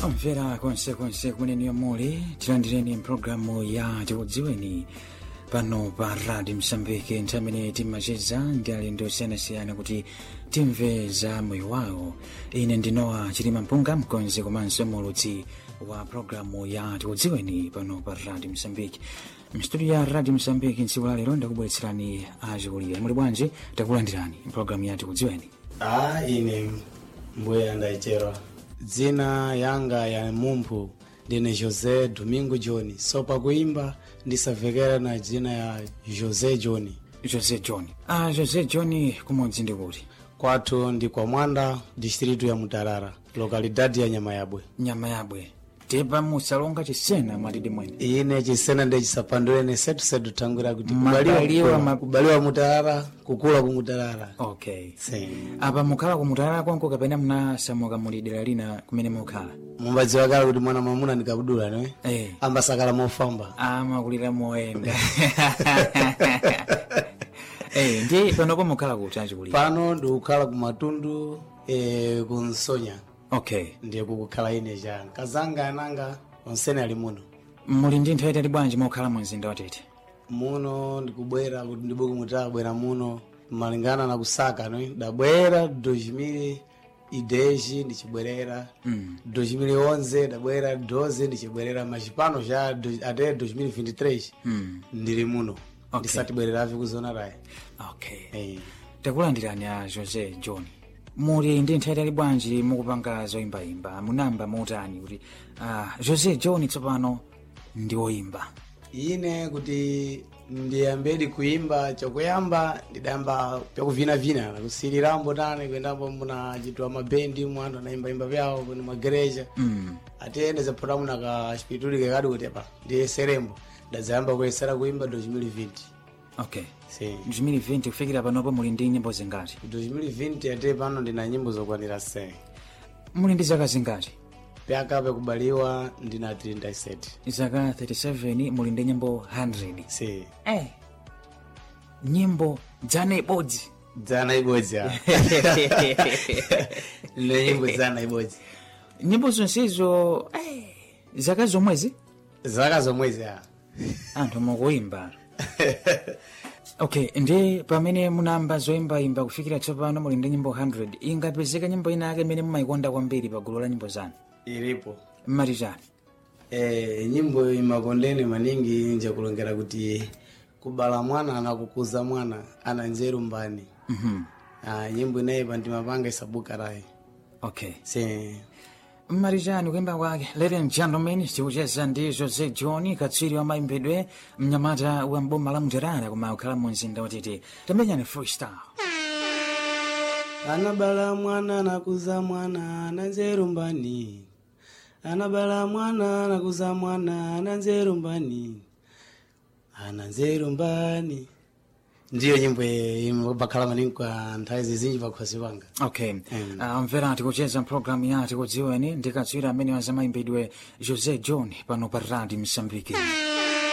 omvera konsekonse kumene muli tilandireni mpulogalamu ya tikudziweni pano pa radio msambiki nthawi imene timacheza ndi alendo osiyanasiyana kuti timve za moyo wawo ine ndinowa chilima mpunga mkonzi komanso mulutsi wa pulogalamu ya tikudziweni pano pa radio msambiki mstudio ya radio msambiki ntsiku la lero ndakubweretserani achikulira muli bwanji takulandirani mpulogalamu ya tikudziweni a ine mbuya ndayicherwa dzina yanga ya mumphu ndine josé domingo john so pakuimba ndisavekera na dzina ya josé john josé john ah, josé john kumodzi ndi kuti kwathu ndi kwa mwanda distritu ya mutarara lokalidadi ya nyama yabwe nyama yabwe tepa musalonga chisena mwatidi mwene ine chisena ndechisapandulene setusetu tangira kuti Mabaliwa kubaliwa, ma- kubaliwa mutarara kukula kumutarara okay si apa mukhala kumutalala kwanko kapena munasamuka muli dera lina kumene mukhala mumbadziwa kale kuti mwana mwamuna ndikabudula ne eh ambasakala mofamba amakulira moyenda eh ndi panopo mukhala kuti achikulira pano ndikukhala kumatundu e, kunsonya okay ndiye kukukhala ine cha kazanga ananga onsene ali muno muli ndi nthawi itali bwanji mokhala mu mzinda watete muno ndikubwera kuti ndibuku mutabwera muno malingana na kusaka no ndabwera 2000 ideji ndichibwerera mm. 2011 ndabwera 12 ndichibwerera machipano cha do- ate 2023 mm. ndili muno Okay. ndisatibwereravi kuzona rayi okay Eh. takulandirani a josé john muli ndi nthawi itali bwanji mukupanga zoyimbayimba munamba motani kuti ah, josé john tsopano ndi woyimba ine kuti ndiyambedi kuimba chokuyamba ndidayamba pyakuvinavina nakusirirambo tani kuendambo muna chitwa mabendi mwandu anaimbaimba vyawo kuni magereja mm. atiyende zaphota muna ka chipituli kekadi kuti apa ndiyeserembo ndadzayamba kuyesera kuimba 2020 okay si 2020 kufikira panopo muli ndi nyimbo zingati 2020 ate pano ndina nyimbo zokwanira 10 muli ndi zaka zingati pyaka pekubaliwa ndina 37 zaka 37 muli ndi nyimbo 100 si eh. nyimbo dzana ibodzi dzana ibodzi a ndine nyimbo dzana ibodzi nyimbo zonsezo eh. zaka zomwezi zaka zomwezi a anthu mukuimba okay ndi pamene munamba zoyimbayimba kufikira tsopano muli ndi nyimbo 100 ingapezeka nyimbo ina yake imene mumayikonda kwambiri pa gulu la nyimbo zanu ilipo mmati chani e, nyimbo imakondeni maningi nje kulongera kuti kubala mwana na kukuza mwana ana nzeru mbani Mhm. ah, nyimbo inayipa ndimapanga isabuka rayi okay si mmati chani kuimba kwake ladies and gentlemen tikucheza ndi jose john katswiri wa mayimbidwe mnyamata wa mboma la mterara koma ukhala mu mzinda watete tamenyani freestyle anabala mwana nakuza mwana ana nzeru mbani anabala mwana nakuza mwana ana nzeru mbani ana nzeru mbani ndiyo nyimbo imabakhala maningi kwa nthawi zizinji pakhosi panga okay Mm. uh, mvera tikucheza mpulogalamu yati kudziweni ndi katswiri amene wazamayimbidwe jose john pano pa radi msambiki